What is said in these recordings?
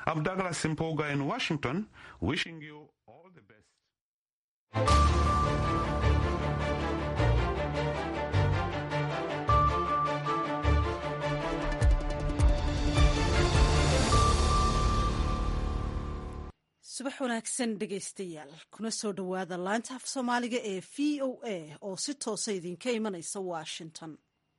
I'm Douglas Simpoga in Washington, wishing you all the best. subax wanaagsan dhegaystayaal kuna soo dhowaada laanta af soomaaliga ee v o a oo si toosa idinka imanaysa washington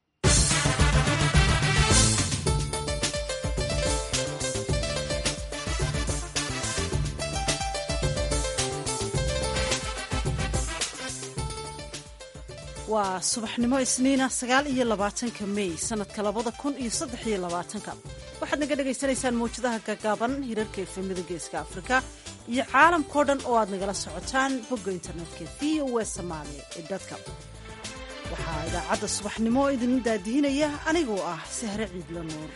waa subaxnimo isniina sagaal iyo labaatanka mey sanadka labada kun iyo saddex iyo labaatanka waxaad naga dhagaysanaysaan mawjadaha gaagaaban hirarka efemida geeska afrika iyo caalamkao dhan oo aad nagala socotaan bogga internetka v o w somalia ee dadka waxaa idaacadda subaxnimo idin daadihinaya anigoo ah sahre ciidla nuur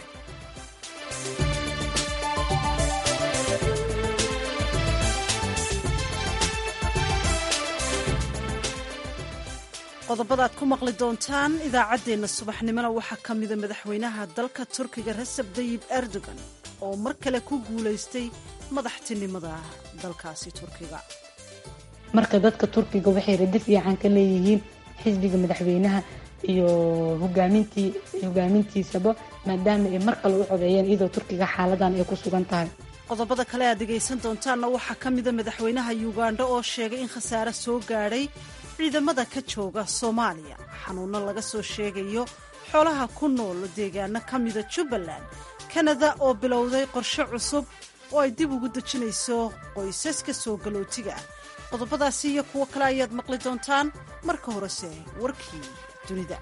qodobada aad ku maqli doontaan idaacaddeenna subaxnimona waxaa ka mida madaxweynaha dalka turkiga reseb dayib erdogan oo mar kale ku guulaystay madaxtinimada dalkaasi turkiga marka dadka turkiga waxay radi fiican ka leeyihiin xisbiga madaxweynaha iyo hogaamintii hogaamintiisaba maadaama ay mar kale u codeeyeen iyadoo turkiga xaaladan ay ku sugan tahay qodobada kale aad dhegaysan doontaanna waxaa ka mida madaxweynaha yugandha oo sheegay in khasaare soo gaadhay ciidamada ka jooga soomaaliya xanuunno laga soo sheegayo xoolaha ku nool deegaano ka mida jubbaland kanada oo bilowday qorshe cusub oo ay dib ugu dejinayso qoysaska soo galootiga ah qodobadaasi iyo kuwo kale ayaad maqli doontaan marka horese warkii dunida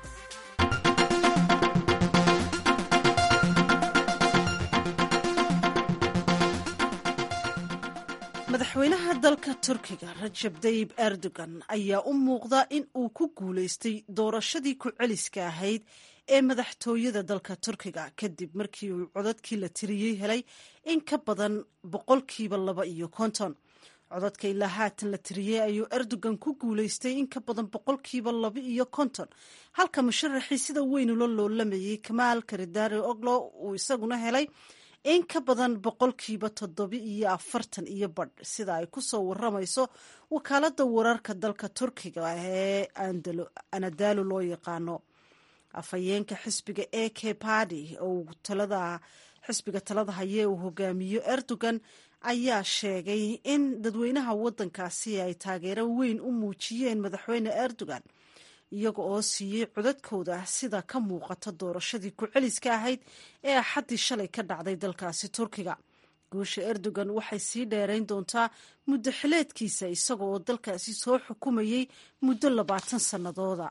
madaxweynaha dalka turkiga rajab dayib erdogan ayaa u muuqda in uu ku guulaystay doorashadii ku-celiska ahayd ee madaxtooyada dalka turkiga kadib markii uu codadkii la tiriyey helay in ka badan boqolkiiba laba iyo konton codadka ilaa haatan la tiriyey ayuu erdogan ku guulaystay in ka badan boqolkiiba laba iyo konton halka musharaxii sida weyn ula loolamayay kamaal karidari oglo uu isaguna helay in ka badan boqolkiiba toddoba iyo afartan iyo badh sida ay ku soo waramayso wakaaladda wararka dalka turkiga ee anadaalo loo yaqaano afhayeenka xisbiga a k badi oo talada xisbiga talada haye uu hogaamiyo erdogan ayaa sheegay in dadweynaha waddankaasi ay taageero weyn u muujiyeen madaxweyne erdogan iyaga oo siiyey codadkooda sida ka muuqata doorashadii ku-celiska ahayd ee axaddii shalay ka dhacday dalkaasi turkiga guusha erdogan waxay sii dheerayn doontaa muddo xileedkiisa isaga oo dalkaasi soo xukumayey muddo labaatan sannadooda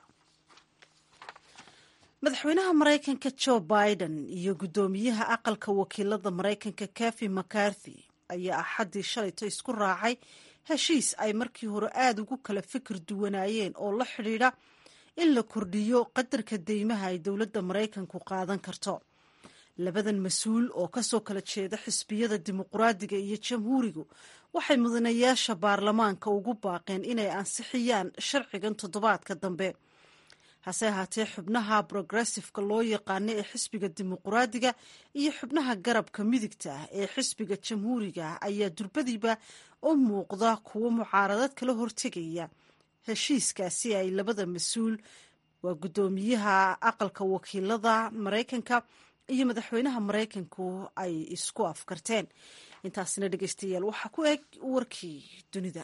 madaxweynaha maraykanka joe biden iyo guddoomiyaha aqalka wakiilada maraykanka kafi macarthy ayaa axaddii shalayto isku raacay heshiis ay markii hore aada ugu kala fikir duwanaayeen oo la xidhiidha in la kordhiyo qadarka deymaha ay dowladda maraykanku qaadan karto labadan mas-uul oo kasoo kala jeeda xisbiyada dimuqraadiga iyo jamhuurigu waxay mudanayaasha baarlamaanka ugu baaqeen inay ansixiyaan sharcigan toddobaadka dambe hase ahaatee xubnaha progressifka loo yaqaano ee xisbiga dimuqraadiga iyo xubnaha garabka midigta ah ee xisbiga jamhuuriga ayaa durbadiiba u muuqda kuwo mucaaradad kala hortegaya heshiiskaasi ay labada mas-uul waa guddoomiyaha aqalka wakiilada maraykanka iyo madaxweynaha maraykanku ay isku afkarteen intaasina dhegeystayaal waxaa ku eg warkii dunida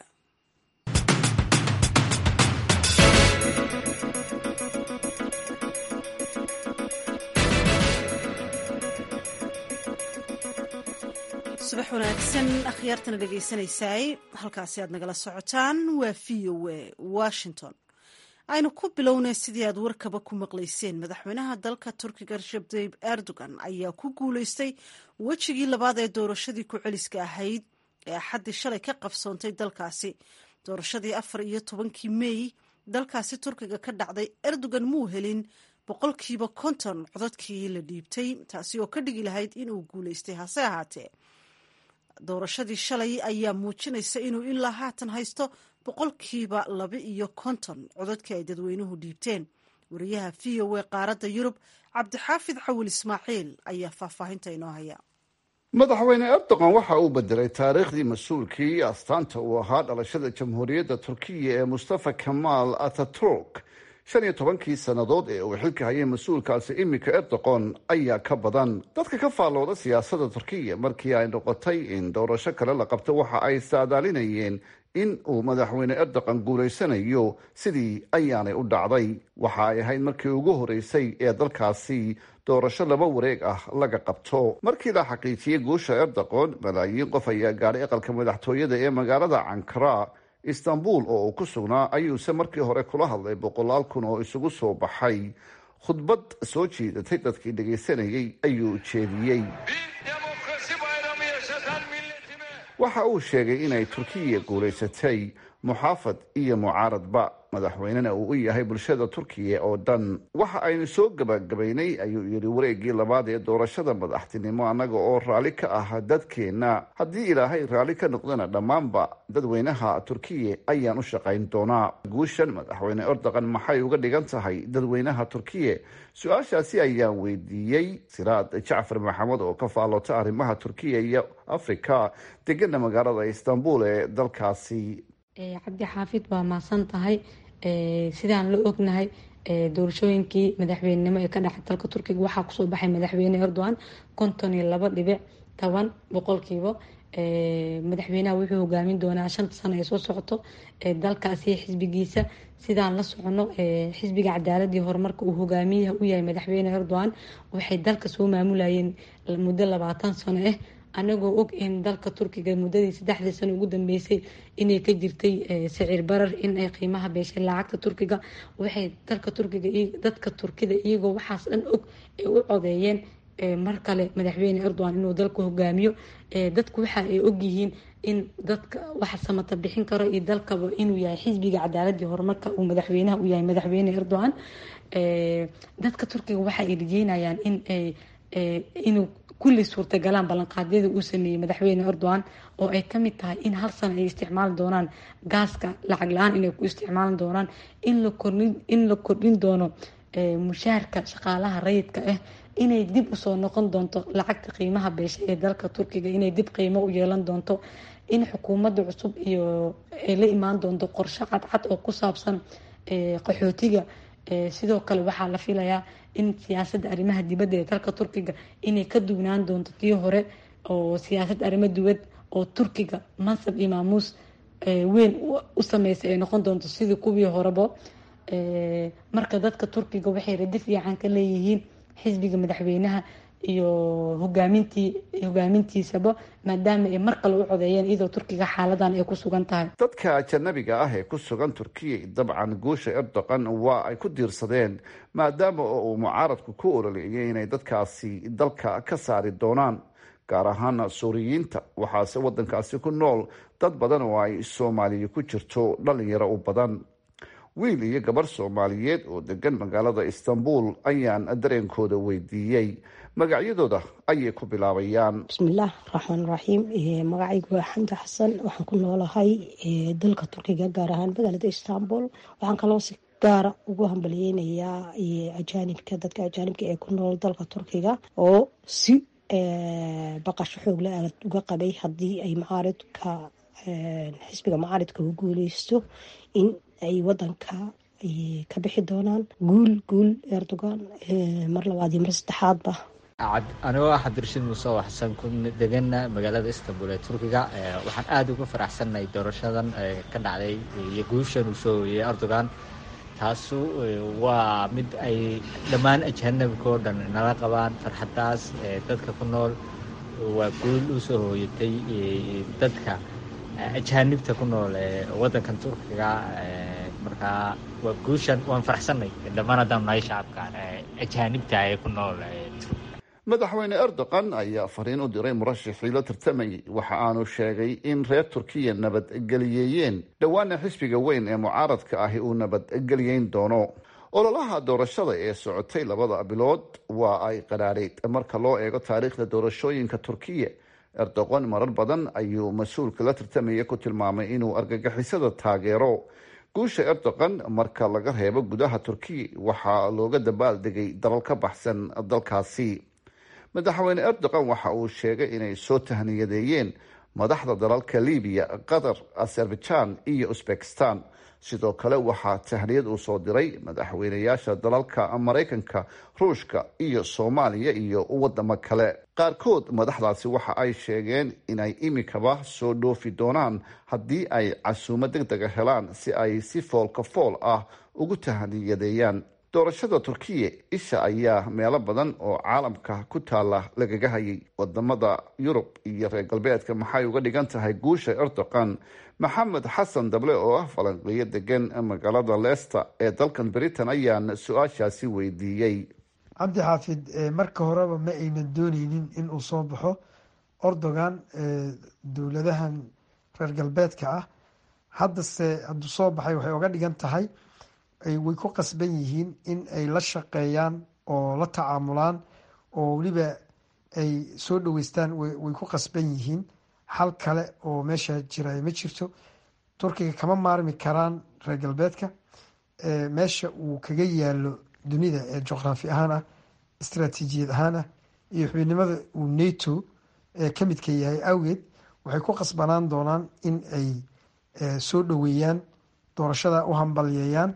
subax wanaagsan akhyaartana dhegaysanaysaay halkaasi aad nagala socotaan waa v o a washington aynu ku bilownay sidii aad warkaba ku maqlayseen madaxweynaha dalka turkiga rajab tayib erdogan ayaa ku guulaystay wejigii labaad ee doorashadii ku-celiska ahayd ee axaddii shalay ka qabsoontay dalkaasi doorashadii afar iyo tobankii mey dalkaasi turkiga ka dhacday erdogan muu helin boqolkiiba konton codadkii la dhiibtay taasi oo ka dhigi lahayd inuu guulaystay hase ahaatee doorashadii shalay ayaa muujinaysa inuu ilaa haatan haysto boqolkiiba laba iyo konton codadkii ay dadweynuhu dhiibteen wariyaha v o a qaaradda yurub cabdixaafid cawil ismaaciil ayaa faahfaahinta inoo haya madaxweyne erdogan waxa uu bedelay taariikhdii mas-uulkii astaanta uu ahaa dhalashada jamhuuriyadda turkiya ee mustafa kamaal ataturk shan iyo tobankii sannadood ee uu xilka hayay mas-uulkaasi iminka erdogan ayaa ka badan dadka ka faallooda siyaasadda turkiya markii ay noqotay in doorasho kale la qabto waxa ay saadaalinayeen in uu madaxweyne erdogan guulaysanayo sidii ayaanay u dhacday waxa ay ahayd markii ugu horeysay ee dalkaasi doorasho laba wareeg ah laga qabto markii la xaqiijiyey guusha erdogan malaayiin qof ayaa gaadhay aqalka madaxtooyada ee magaalada cankara istanbul oo uu ku sugnaa ayuuse markii hore kula hadlay boqolaal kun oo isugu soo baxay khudbad soo jiidatay dadkii dhagaysanayay ayuu jeediyey waxa uu sheegay inay turkiya guulaysatay muxaafad iyo mucaaradba madaxweynena uu u yahay bulshada turkiya oo dhan waxa aynu soo gabagabaynay ayuu yidhi wareegii labaad ee doorashada madaxtinimo annaga oo raalli ka ah dadkeenna haddii ilaahay raalli ka noqdana dhammaanba dadweynaha turkiya ayaan u shaqayn doonaa guushan madaxweyne erdogan maxay uga dhigan tahay dadweynaha turkiya su-aashaasi ayaan weydiiyey siraad jacfar maxamed oo ka faallota arrimaha turkiya iyo afrika degana magaalada istanbul ee dalkaasi cabdi xaafid waa mahadsan tahay sidaan la ognahay doorashooyinkii madaxweynenimo ee ka dhacay dalka turkiga waxaa kusoo baxay madaxweyne erdogan konton iyo labo dhibic toban boqolkiiba madaxweynaha wuxuu hogaamin doonaa shanta sano ee soo socoto dalkaasi xisbigiisa sidaan la socono xisbiga cadaaladii horumarka uu hogaamiyaha u yahay madaxweyne erdogan waxay dalka soo maamulayeen muddo labaatan sano ah anagoo og in dalka turkiga muddadii saddexdii sano ugu dambeysay inay ka jirtay sicir barar in ay qiimaha beeshay lacagta turkiga waxay dalka turkiga dadka turkida iyagoo waxaas dhan og ay u codeeyeen mar kale madaxweyne erdogan inuu dalka hogaamiyo dadku waxa ay ogyihiin in dadka waxa samata bixin karo iyo dalkaba inuu yahay xisbiga cadaaladii horumarka uu madaxweynaha u yahay madaxweyne erdogan dadka turkiga waxa ay rajeynayaan in inuu kulli suurtagalaan ballanqaadyada uu sameeyey madaxweyne erdogan oo ay kamid tahay in hal sano ay isticmaali doonaan gaaska lacag la-aan inay ku isticmaali doonaan in la kordhin doono mushaarka shaqaalaha rayidka ah inay dib usoo noqon doonto lacagta qiimaha beesha ee dalka turkiga inay dib qiimo u yeelan doonto in xukuumadda cusub iyo ay la imaan doonto qorshe cadcad oo ku saabsan qaxootiga sidoo kale waxaa la filayaa in siyaasadda arrimaha dibadda ee dalka turkiga inay ka duwnaan doonto tii hore oo siyaasad arrimo dibad oo turkiga mansab iyo maamuus weyn u sameysay ay noqon doonto sidii kuwii horeba marka dadka turkiga waxay radi fiican ka leeyihiin xisbiga madaxweynaha iyo hogaamintii hogaamintiisaba maadaama ay mar kale u codeeyeen iyadoo turkiga xaaladan ay ku sugan tahay dadka ajanabiga ah ee ku sugan turkiya dabcan guusha erdogan waa ay ku diirsadeen maadaama oo uu mucaaradku ku ololeeyay inay dadkaasi dalka ka saari doonaan gaar ahaan suuriyiinta waxaase wadankaasi ku nool dad badan oo ay soomaaliya ku jirto dhalinyaro u badan wiil iyo gabarh soomaaliyeed oo degan magaalada istanbul ayaan dareenkooda weydiiyey magacyadooda ayay ku bilaabayaan bismillaah raxmaan raxiim magacaygu waa xamdi xasan waxaan ku noolahay dalka turkiga gaar ahaan magaalada istanbul waxaan kaloo si gaara ugu hambaliyeynayaa ajaanibka dadka ajaanibka ee ku nool dalka turkiga oo si baqasho xoogle aad uga qabay haddii ay macaaridka xisbiga macaaridka u guuleysto in ay wadanka ka bixi doonaan guul guul erdogan mar labaad iyo mar saddexaadba anigoo ah cabdirashiid muuse oo xasan ku degana magaalada istanbul ee turkiga waxaan aada uga faraxsannahay doorashadan ka dhacday iyo guushan uu soo hoyey erdogan taasu waa mid ay dhammaan ajaanabika oo dhan nala qabaan farxaddaas dadka ku nool waa guul u soo hooyatay dadka ajaanibta ku nool wadankan turkiga markaa waa guushan waan faraxsanay dhammaan haddaan nahay shacabka ajaanibta ee ku nool madaxweyne erdogan ayaa fariin u diray murashaxii la tartamayay waxa aanu sheegay in reer turkiya nabadgeliyeeyeen dhowaana xisbiga weyn ee mucaaradka ahi uu nabadgeliyeyn doono ololaha doorashada ee socotay labada bilood waa ay qaraadhayd marka loo eego taariikhda doorashooyinka turkiya erdogan marar badan ayuu mas-uulka la tartamaya ku tilmaamay inuu argagixisada taageero guusha erdogan marka laga reebo gudaha turkiya waxaa looga dabaaldegay dalal ka baxsan dalkaasi madaxweyne erdogan waxa uu sheegay inay soo tahniyadeeyeen madaxda dalalka libiya qatar azerbaijan iyo uzbekistan sidoo kale waxaa tahniyad uu soo diray madaxweynayaasha dalalka maraykanka ruushka iyo soomaaliya iyo wadamo kale qaarkood madaxdaasi waxa ay sheegeen inay imikaba soo dhoofi doonaan haddii ay casuumo deg dega helaan si ay si foolka fool ah ugu tahniyadeeyaan doorashada turkiya isha ayaa meelo badan oo caalamka ku taala lagaga hayay wadamada yurub iyo reer galbeedka maxay uga dhigan tahay guusha erdogan maxamed xasan dable oo ah falanqeeyo degan magaalada leester ee dalkan britain ayaan su-aashaasi weydiiyey cabdi xaafid marka horeba ma aynan dooneynin in uu soo baxo erdogan dowladahan reer galbeedka ah haddase hadduu soo baxay waxay uga dhigan tahay way ku qasban yihiin in ay la shaqeeyaan oo la tacaamulaan oo weliba ay soo dhaweystaan way ku qasban yihiin xal kale oo meesha jira ma jirto turkiga kama maarmi karaan reer galbeedka meesha uu kaga yaalo dunida ee juqraafi ahaan ah istaraatiijiyad ahaan ah iyo xubinimada uu nato ka midka yahay awgeed waxay ku qasbanaan doonaan in ay soo dhaweeyaan doorashada u hambalyeeyaan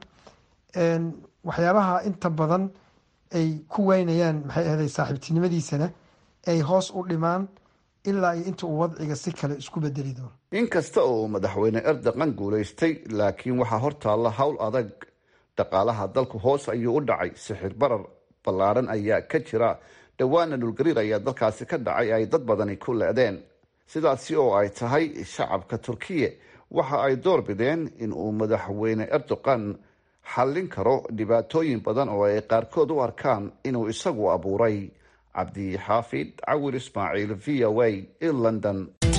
waxyaabaha inta badan ay ku waynayaan maxay ahday saaxiibtinimadiisana ay hoos u dhimaan ilaa iyo inta uu wadciga si kale isku bedeli doono inkasta oo madaxweyne erdogan guulaystay laakiin waxaa hortaalla howl adag dhaqaalaha dalku hoos ayuu u dhacay sixir barar ballaadhan ayaa ka jira dhowaana dhulgariir ayaa dalkaasi ka dhacay ay dad badani ku le-deen sidaasi oo ay tahay shacabka turkiya waxa ay door bideen in uu madaxweyne erdogan xallin karo dhibaatooyin badan oo ay qaarkood u arkaan inuu isagu abuuray cabdi xaafid cawil ismaaciil v o a in london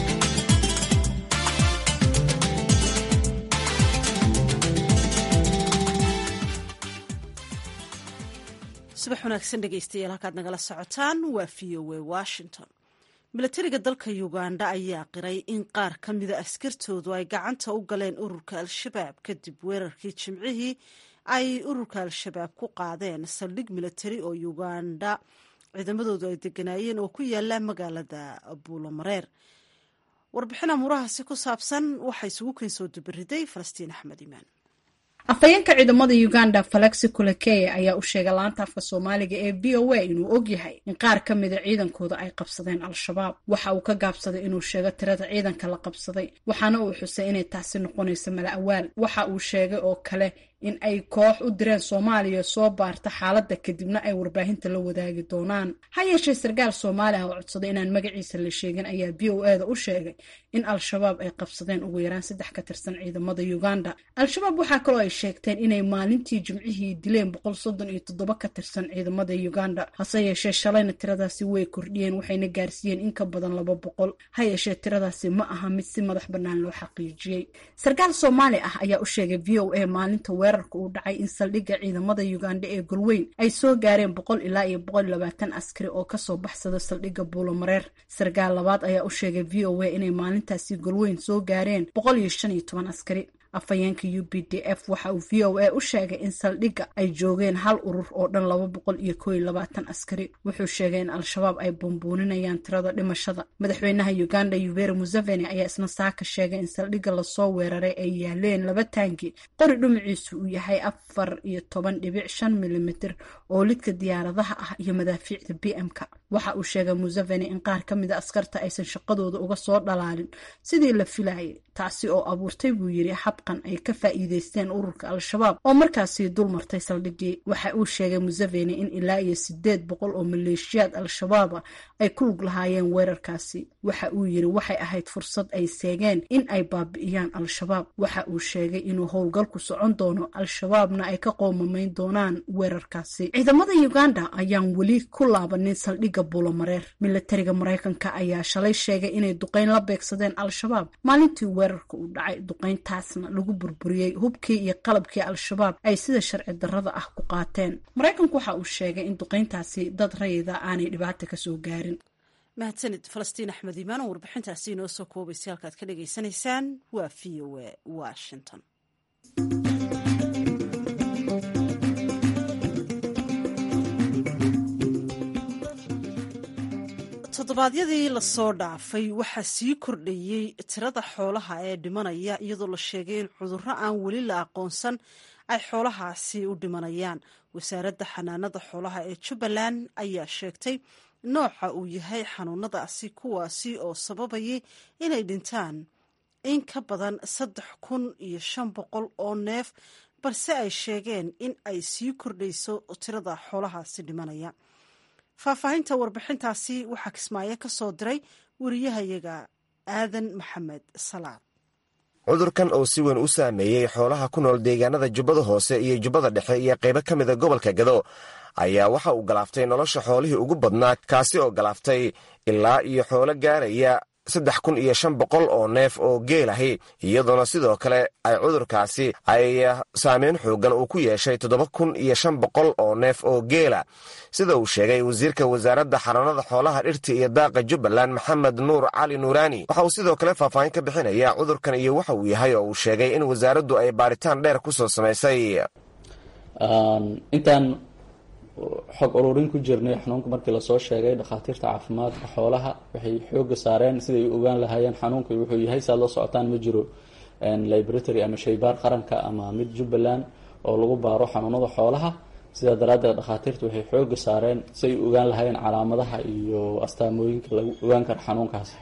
subax wanaagsan dhegeystayaal halkaad nagala socotaan waa v o a washington milatariga dalka uganda ayaa qiray in qaar ka mida askartoodu ay gacanta u galeen ururka al-shabaab kadib weerarkii jimcihii ay ururka al-shabaab ku qaadeen saldhig milatari oo uganda ciidamadoodu ay deganaayeen oo ku yaala magaalada buulomareer warbixin amuurahaasi ku saabsan waxaa isugu keen soo dubariday falastiin axmed imaan afhayeenka ciidamada uganda falexi kulakeye ayaa u sheegay laanta afka soomaaliga ee v o a inuu ogyahay in qaar ka mida ciidankooda ay qabsadeen al-shabaab waxa uu ka gaabsaday inuu sheego tirada ciidanka la qabsaday waxaana uu xusay inay taasi noqonayso mala awaal waxa uu sheegay oo kale in ay koox u direen soomaaliya soo baarta xaaladda kadibna ay warbaahinta la wadaagi doonaan ha yeeshee sarkaal soomaali ah oo codsaday inaan magaciisa la sheegin ayaa v o eda u sheegay in al-shabaab ay qabsadeen ugu yaraan saddex ka tirsan ciidamada uganda al-shabaab waxaa kaloo ay sheegteen inay maalintii jimcihii dileen boqol soddon iyo toddoba ka tirsan ciidamada uganda hase yeeshee shalayna tiradaasi way kordhiyeen waxayna gaarsiiyeen in ka badan laba boqol ha yeeshee tiradaasi ma aha mid si madax bannaan loo xaqiijiyey sarkaal soomaali ah ayaa u sheegay v o a maalinta weerarka uu dhacay in saldhigga ciidamada uganda ee golweyn ay soo gaareen boqol ilaa iyo boqol iyo labaatan askari oo kasoo baxsada saldhigga buulomareer sarkaal labaad ayaa u sheegay v o a inay maalintaasi golweyn soo gaareen boqol iyo shan iyo toban askari afhayeenka u b d f waxa uu v o a u sheegay in saldhigga ay joogeen hal urur oo dhan laba boqol iyo koo iyo labaatan askari wuxuu sheegay in al-shabaab ay bumbuuninayaan tirada dhimashada madaxweynaha uganda yuveri museveni ayaa isna saaka sheegay in saldhigga lasoo weeraray ay yaaleen laba taangi qori dhumaciisu uu yahay afar iyo toban dhibic shan milimitir oo lidka diyaaradaha ah iyo madaafiicda b m-ka waxa uu sheegay museveni in qaar ka mida askarta aysan shaqadooda uga soo dhalaalin sidii la filayay taasi oo abuurtay buu yiri xabqan ay ka faa'iideysteen ururka al-shabaab oo markaasi dul martay saldhiggii waxa uu sheegay museveni in ilaa iyo sideed boqol oo maleeshiyaad al-shabaaba ay ku lug lahaayeen weerarkaasi waxa uu yiri waxay ahayd fursad ay seegeen in ay baabi'iyaan al-shabaab waxa uu sheegay inuu howlgalku socon doono al-shabaabna ay ka qoomamayn doonaan weerarkaasi ciidamada uganda ayaan weli ku laabanin saldhigga buulomareer milatariga maraykanka ayaa shalay sheegay inay duqeyn la beegsadeen al-shabaab maalintii weerarka uu dhacay duqeyntaasna lagu burburiyey hubkii iyo qalabkii al-shabaab ay sida sharci darrada ah ku qaateen maraykanku waxa uu sheegay in duqeyntaasi dad rayida aanay dhibaata kasoo gaarin mahadsanid falastiin axmed imaan oo warbixintaasi inoo soo koobaysay halkaad ka dhagaysanaysaan waa v o a washington toddobaadyadii lasoo dhaafay waxaa sii kordhayey tirada xoolaha ee dhimanaya iyadoo la sheegay in cudurro aan weli la aqoonsan ay xoolahaasi u dhimanayaan wasaaradda xanaanada xoolaha ee jubbaland ayaa sheegtay nooca uu yahay xanuunadaasi kuwaasi oo sababayay inay dhintaan in ka badan saddex kun iyo shan boqol oo neef balse ay sheegeen in ay sii kordhayso tirada xoolahaasi dhimanaya faahfaahinta warbixintaasi waxaa kismaayo ka soo diray wariyahayaga aadan maxamed salaad cudurkan oo si weyn u saameeyey xoolaha ku nool deegaanada jubbada hoose iyo jubbada dhexe iyo qaybo ka mida gobolka gado ayaa waxa uu galaaftay nolosha xoolihii ugu badnaa kaasi oo galaaftay ilaa iyo xoolo gaaraya saddex kun iyo shan boqol oo neef oo geelahi iyadoona sidoo kale ay cudurkaasi ay saameyn xoogan uu ku yeeshay toddoba kun iyo shan boqol oo neef oo geela sida uu sheegay wasiirka wasaaradda xanaanada xoolaha dhirta iyo daaqa jubbaland maxamed nuur cali nuuraani waxa uu sidoo kale faahfaahin ka bixinaya cudurkan iyo waxa uu yahay oo uu sheegay in wasaaraddu ay baaritaan dheer ku soo samaysay intaan xog ururin ku jirnay xanuunka markii lasoo sheegay dhakhaatiirta caafimaadka xoolaha waxay xooga saareen siday u ogaan lahaayeen xanuunka wuxuu yahay saad la socotaan ma jiro libratory ama shaybaar qaranka ama mid jubbaland oo lagu baaro xanuunada xoolaha sidaa daraaddeed dhakhaatiirta waxay xooga saareen siay u ogaan lahaayeen calaamadaha iyo astaamooyinka lagu ogaan karo xanuunkaas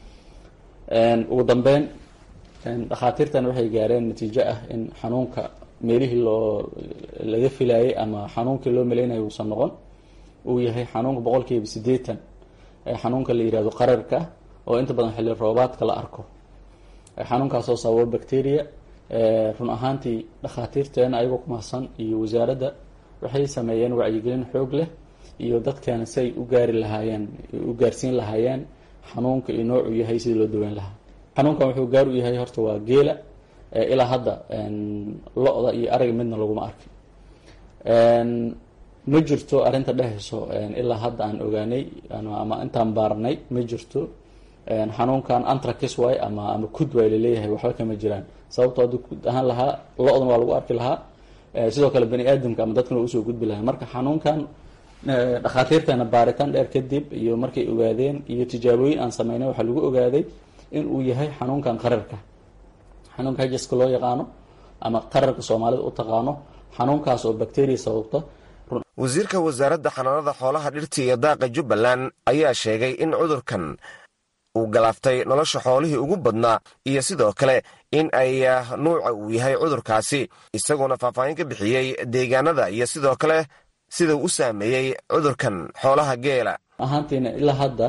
ugu dambeyn dhakhaatiirtan waxay gaareen natiijo ah in xanuunka meelihii loo laga filayay ama xanuunkii loo malaynayo uusan noqon uu yahay xanuunka boqolkiiba siddeetan ee xanuunka la yihahdo qararka oo inta badan xilli roobaadka la arko xanuunkaasoo sababa bacteria run ahaantii dhakhaatiirteena ayagoo ku mahadsan iyo wasaaradda waxay sameeyeen wacyigelin xoog leh iyo dadkeena si ay u gaari lahaayeen u gaarsiin lahaayeen xanuunka iyo noocuu yahay sidii loo daweyn lahaa xanuunkan wuxuu gaar u yahay horta waa geela ilaa hadda lo-da iyo ariga midna laguma arkin ma jirto arrinta dhehayso ilaa hadda aan ogaanay ama intaan baarnay ma jirto xanuunkan antracis way ama ama kud way laleeyahay waxba kama jiraan sababto hadduu kud ahaan lahaa lo-dan waa lagu arki lahaa sidoo kale bani aadamka ama dadkana waa usoo gudbi lahaa marka xanuunkan dhakhaatiirteena baaritaan dheer kadib iyo markay ogaadeen iyo tijaabooyin aan sameynay waxaa lagu ogaaday in uu yahay xanuunkan qararka xanuunka hajaska loo yaqaano ama qararka soomaalida u taqaano xanuunkaas oo bacteria sababta wasiirka wasaaradda xanaanada xoolaha dhirta iyo daaqa jubbaland ayaa sheegay in cudurkan uu galaaftay nolosha xoolihii ugu badnaa iyo sidoo kale in ay nuuca uu yahay cudurkaasi isagoona faahfaahin ka bixiyey deegaanada iyo sidoo kale sida u saameeyey cudurkan xoolaha geela ahaantiina ilaa hadda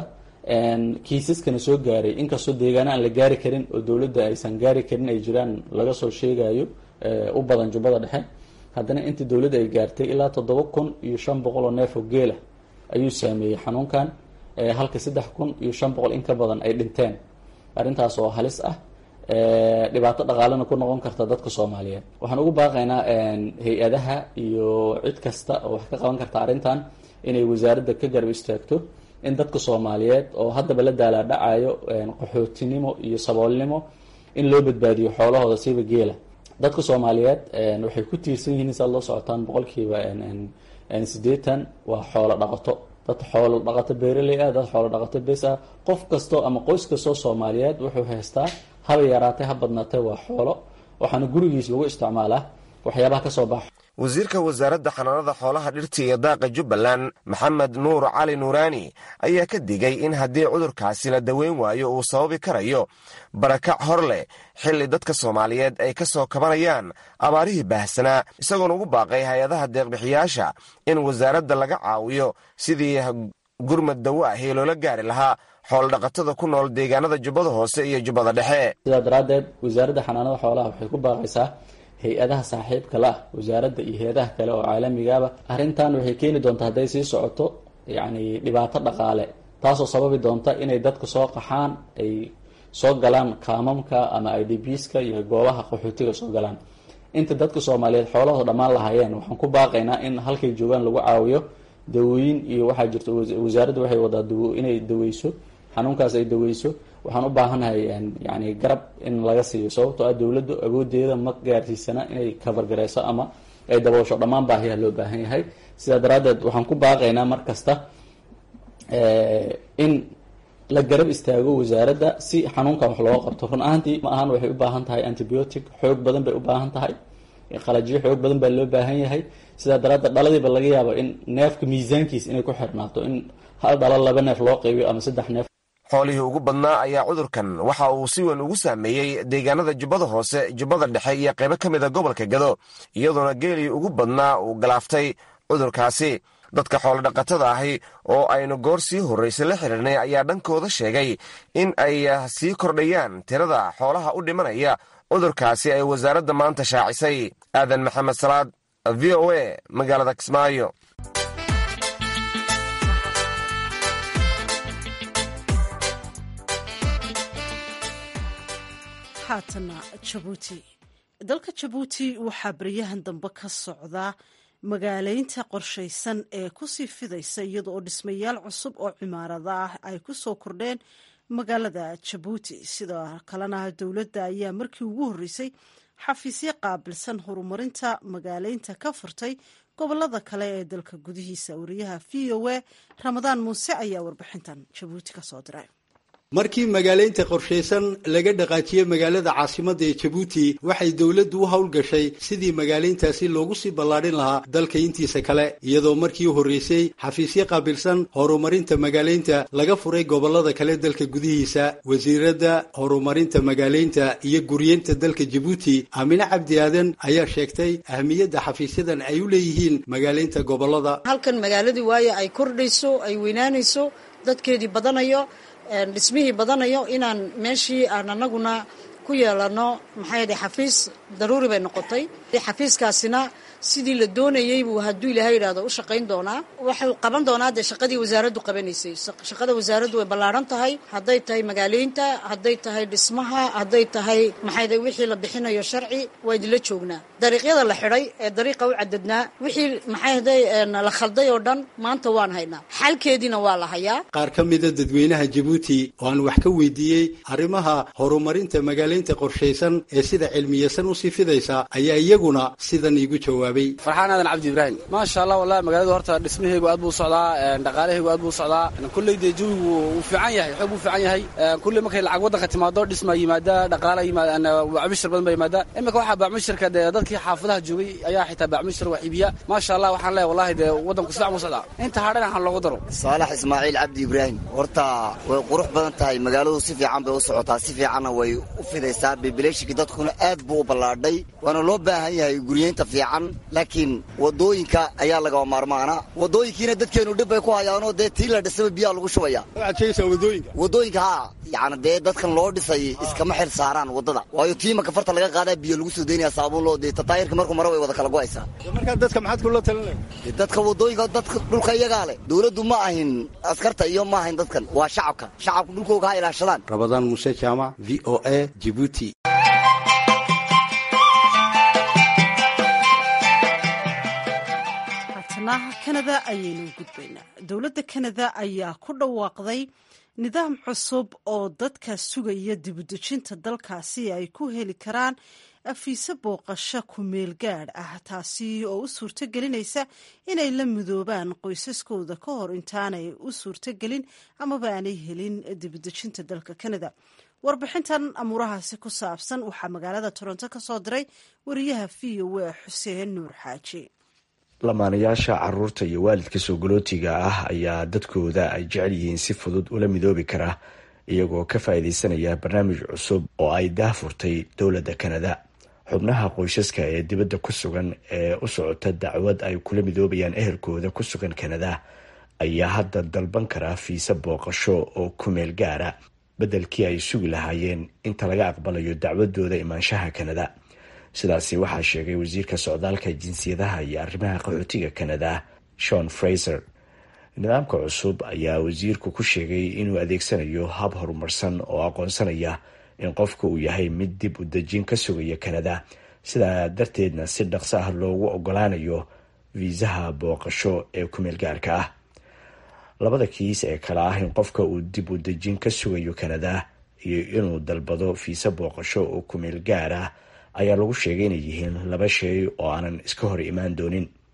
kiisaskana soo gaaray inkastoo deegaana aan la gaari karin oo dowladda aysan gaari karin ay jiraan laga soo sheegayo u badan jubbada dhexe haddana intii dowladda ay gaartay ilaa toddoba kun iyo shan boqol oo neef oo geela ayuu saameeyey xanuunkan halka saddex kun iyo shan boqol in ka badan ay dhinteen arrintaas oo halis ah dhibaato dhaqaalena ku noqon karta dadka soomaaliyeed waxaan ugu baaqaynaa hay-adaha iyo cid kasta oo wax ka qaban karta arrintan inay wasaaradda ka garab istaagto in dadka soomaaliyeed oo haddaba la daalaadhacayo qaxootinimo iyo saboolnimo in loo badbaadiyo xoolahooda siiba geela dadka soomaaliyeed waxay ku tiirsan yihiin saad loo socotaan boqolkiiba siddeetan waa xoolo dhaqato dad xoolo dhaqato beeraley ah dad xoolo dhaqato bes ah qof kastoo ama qoys kastoo soomaaliyeed wuxuu haystaa haba yaraatay ha badnaatay waa xoolo waxaana gurigiis lagu isticmaalaa waxyaabaha kasoo baxa wasiirka wasaaradda xanaanada xoolaha dhirta iyo daaqa jubbaland maxamed nuur cali nuuraani ayaa ka digay in haddii cudurkaasi la daweyn waayo uu sababi karayo barakac hor leh xilli dadka soomaaliyeed ay ka soo kabanayaan abaarihii baahsanaa isagoona ugu baaqay hay-adaha deeqbixiyaasha in wasaaradda laga caawiyo sidii gurmad dawo ahi loola gaari lahaa xoolodhaqatada ku nool deegaanada jubbada hoose iyo jubbada dhexe sidaa daraaddeed wasaaradda xanaanada xoolaha waxay ku baaqaysaa hay-adaha saaxiibka la ah wasaaradda iyo hay-adaha kale oo caalamigaaba arrintan waxay keeni doontaa hadday sii socoto yacni dhibaato dhaqaale taasoo sababi doonta inay dadka soo qaxaan ay soo galaan kaamamka ama i d bska iyo goobaha qaxootiga soo galaan inta dadka soomaaliyeed xoolahooda dhammaan lahaayeen waxaan ku baaqaynaa in halkay joogaan lagu caawiyo dawooyin iyo waxaa jirta wasaaradda waxay wadaa dawo inay daweyso xanuunkaas ay daweyso waxaan u baahanahay yani garab in laga siiyo sababtoo ah dowladdu awoodeeda ma gaarsiisana inay kabargareyso ama ay daboosho dhammaan baahiyaha loo baahan yahay sidaa daraaddeed waxaan ku baaqaynaa mar kasta in la garab istaago wasaaradda si xanuunkan wax looga qabto run ahaantii ma ahan waxay u baahan tahay antibiotic xoog badan bay u baahan tahay qalajyo xoog badan baa loo baahan yahay sidaa daraadda dhaladiiba laga yaabo in neefka miisaankiis inay ku xirnaato in hal dhalo laba neef loo qaybiyo ama saddex neef xoolihii ugu badnaa ayaa cudurkan waxa uu si weyn ugu saameeyey deegaanada jubbada hoose jubbada dhexe iyo qaybo ka mida gobolka gado iyadoona geelii ugu badnaa uu galaaftay cudurkaasi dadka xoolodhaqatada ahi oo aynu goor sii horraysay la xidhiirnay ayaa dhankooda sheegay in ay sii kordhayaan tirada xoolaha u dhimanaya cudurkaasi ay wasaaradda maanta shaacisay aadan maxamed salaad v o a magaalada kismaayo haatana jabuuti dalka jabuuti waxaa baryahan dambe ka socdaa magaaleynta qorshaysan ee kusii fidaysa iyada oo dhismayaal cusub oo cimaarada ah ay ku soo kordheen magaalada jabuuti sidoo kalena dowladda ayaa markii ugu horreysay xafiisyo qaabilsan horumarinta magaaleynta ka furtay gobolada kale ee dalka gudihiisa wariyaha v o a ramadaan muuse ayaa warbixintan jabuuti ka soo diray markii magaaleynta qorshaysan laga dhaqaajiyey magaalada caasimadda ee jabuuti waxay dowladdu u howlgashay sidii magaaleyntaasi loogu sii ballaadhin lahaa dalka intiisa kale iyadoo markii horreysay xafiisyo qaabilsan horumarinta magaaleynta laga furay gobollada kale dalka gudihiisa wasiiradda horumarinta magaaleynta iyo guryeynta dalka jabuuti aamine cabdi aadan ayaa sheegtay ahmiyadda xafiisyadan ay u leeyihiin magaaleynta gobollada halkan magaaladii waayo ay kordhayso ay weynaanayso dadkeedii badanayo dhismihii badanayo inaan meeshii aan anaguna ku yeelano maxaa yidhi xafiis daruuri bay noqotay xafiiskaasina sidii la doonayey buu hadduu ilaahay yidhahdo u shaqayn doonaa wuxuu qaban doonaa dee shaqadii wasaaraddu qabanaysay shaqada wasaaraddu way ballaaran tahay hadday tahay magaaleynta hadday tahay dhismaha hadday tahay maxay wixii la bixinayo sharci waa idinla joognaa dariiqyada la xidhay ee dariiqa u cadadnaa wixii maxay la khalday oo dhan maanta waan haynaa xalkeediina waa la hayaa qaar ka mida dadweynaha jabuuti oo aan wax ka weydiiyey arrimaha horumarinta magaaleynta qorshaysan ee sida cilmiyeysan usii fidaysa ayaa iyaguna sidan iigu jawaabay farxaan aadan cabdi ibraahim maasha allah wallahi magaaladu horta dhismahaygu aad buu socdaa dhaqaalahaygu aad buu socdaa kulley dee jawigu wuu fiican yahay xoog buu fiican yahay kulley markay lacag waddanka timaado dhismaa yimaada dhaqaala yimaada bacmishir badan baa yimaada iminka waxaa bacmishirka dee dadkii xaafadaha joogay ayaa xitaa bacmishir wax iibiya maasha allah waxaan leeyahay wallahi dee waddanku sifiican buu socdaa inta hadhana waxaan loogu daro saalax ismaaciil cabdi ibraahim horta way qurux badan tahay magaaladu si fiican bay u socotaa si fiicanna way u fidaysaa bibileeshiki dadkuna aad buu u ballaadhay waana loo baahan yahay guryeynta fiican laakiin wadooyinka ayaa lagaba maarmaana wadooyinkiina dadkeenu dhib bay ku hayaanoo dee tii la dhisaba biyaa lagu shubaya wadooyinka haa yani dee dadkan loo dhisay iskama xil saaraan wadada waayo tiimaka farta laga qaadaa biyo lagu soo daynaya saabuun loo dee tataayirka markuu mara way wada kala go'aysaa markaa dadka maxaad kula talinay dadka wadooyinka dadka dhulka iyagaa leh dowladdu ma ahin askarta iyo ma ahin dadkan waa shacabka shacabka dhulkooga ha ilaashadaan rabadaan muuse jaamac v o a jibuuti kanada ayaynu gudbaynaa dowladda kanada ayaa ku dhawaaqday nidaam cusub oo dadka sugaya dibudejinta dalkaasi ay ku heli karaan afiise booqasho ku-meel gaadh ah taasi oo u suurto gelinaysa inay la midoobaan qoysaskooda ka hor intaanay u suurtogelin amaba aanay helin dibudejinta dalka kanada warbixintan amuurahaasi ku saabsan waxaa magaalada toronto ka soo diray wariyaha v o a xuseen nuur xaaji lamaanayaasha caruurta iyo waalidka soogolootiga ah ayaa dadkooda ay jecel yihiin si fudud ula midoobi kara iyagoo ka faa'iidaysanaya barnaamij cusub oo ay daahfurtay dowladda kanada xubnaha qoysaska ee dibadda ku sugan ee u socota dacwad ay kula midoobayaan ehelkooda ku sugan kanada ayaa hadda dalban karaa fiise booqasho oo kumeel gaara beddelkii ay sugi lahaayeen inta laga aqbalayo dacwadooda imaanshaha kanada sidaasi waxaa sheegay wasiirka socdaalka jinsiyadaha iyo arrimaha qaxootiga kanada shon fraser nidaamka cusub ayaa wasiirku ku sheegay inuu adeegsanayo hab horumarsan oo aqoonsanaya in qofka uu yahay mid dib u dejin ka sugaya kanada sidaa darteedna si dhaqso ah loogu ogolaanayo fiisaha booqasho ee kumeel gaarka ah labada kiis ee kale ah in qofka uu dib u dejin ka sugayo kanada iyo inuu dalbado fiise booqasho oo kumeel gaar ah ayaa lagu sheegay inay yihiin laba shay oo aanan iska hor imaan doonin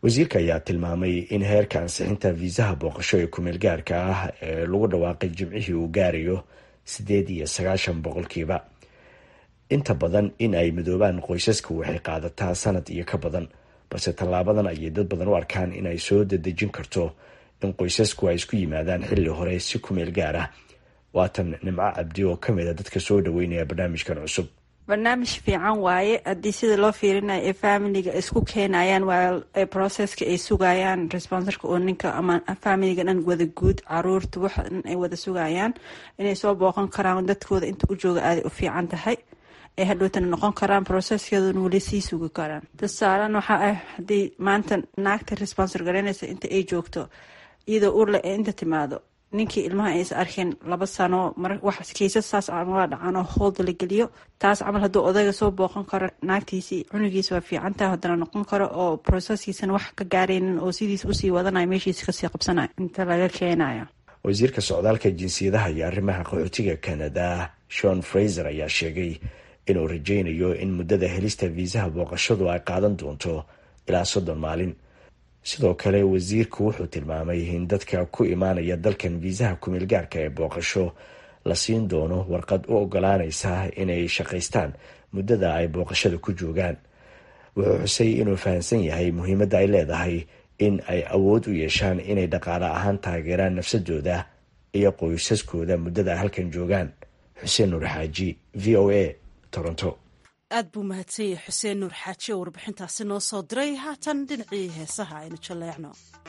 wasiirka ayaa tilmaamay in heerka ansixinta fiisaha booqasho ee kumeel gaarka ah ee lagu dhawaaqay jimcihii uu gaarayo siddeed iyo sagaashan boqolkiiba inta badan in ay midoobaan qoysasku waxay qaadataa sanad iyo ka badan balse tallaabadan ayay dad badan u arkaan in ay soo dadejin karto in qoysasku ay isku yimaadaan xilli hore si kumeel gaar ah waatan nimco cabdi oo ka mid a dadka soo dhaweynaya barnaamijkan cusub barnaamij fiican waaye haddii sida loo fiirinayo ee familiga isku keenayaan waa processka ay sugayaan responsorka oo ninka ama familiga dhan wada guud caruurta waxa dhan ay wada sugayaan inay soo booqan karaan dadkooda inta u jooga aaday u fiican tahay ay hadhowtana noqon karaan processkeeduna weli sii sugi karaan tusaalan waxaa ah haddii maanta naagta responsor garanaysa inta ay joogto iyadoo urle ee inta timaado ninkii ilmaha aysa arkeen laba sano kiisas saas camal dhacan oo hoolda la geliyo taas camal hadduu odayga soo booqan karo naagtiisii cunugiisa waa fiicantaha haddana noqon karo oo proseskiisana wax ka gaaraynin oo sidiis usii wadanayo meeshiisa kasii qabsanayo inta laga keenayo wasiirka socdaalka jinsiyadaha iyo arrimaha qaxootiga canada shon fraser ayaa sheegay inuu rajaynayo in muddada helista fiisaha booqashadu ay qaadan doonto ilaa soddon maalin sidoo kale wasiirku wuxuu tilmaamay in dadka ku imaanaya dalkan fiisaha kumeel gaarka ee booqasho la siin doono warqad u ogolaanaysa inay shaqaystaan muddada ay booqashada ku joogaan wuxuu xusay inuu fahamsan yahay muhiimadda ay leedahay in ay awood u yeeshaan inay dhaqaale ahaan taageeraan nafsadooda iyo qoysaskooda muddada ay halkan joogaan xuseen nuur xaaji v o a toronto aad buu mahadsan yahay xuseen nuur xaaji oo warbixintaasi noo soo diray haatan dhinacii heesaha aynu jaleecno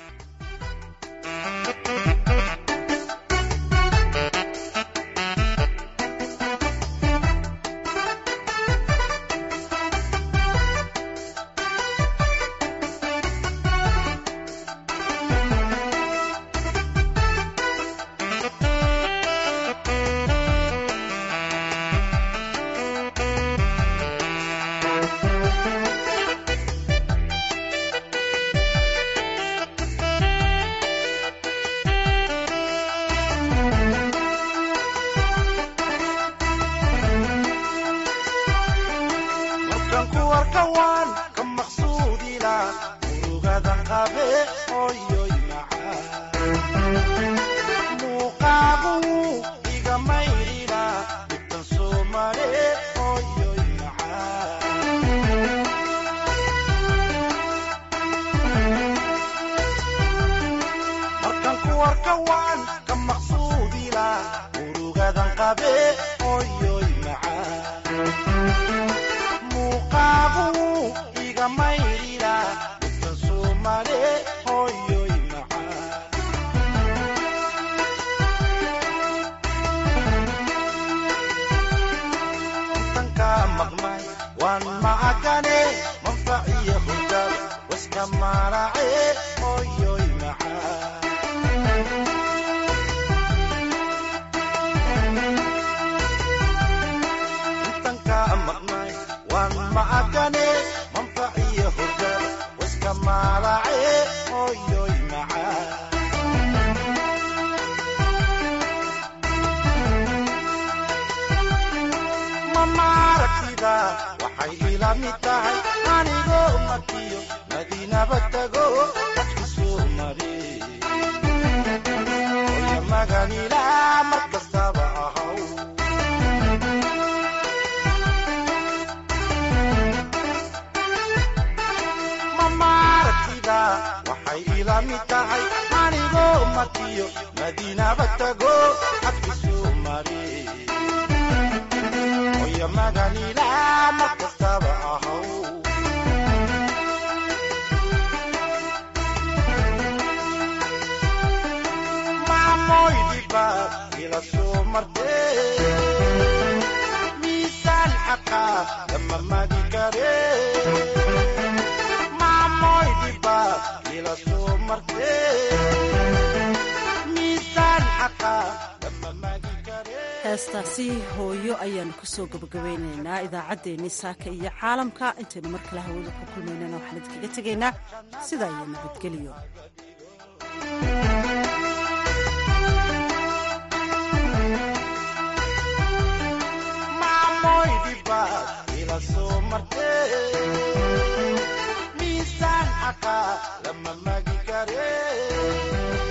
heestaasi hooyo ayaanu kusoo gabagabeynaynaa idaacaddeenii saaka iyo caalamka intaynu mar kale hawada ku kulmaynana waxaan idinkaga tegaynaa sidaa iyo nabadgelyo miisaan xaqa lama magi kare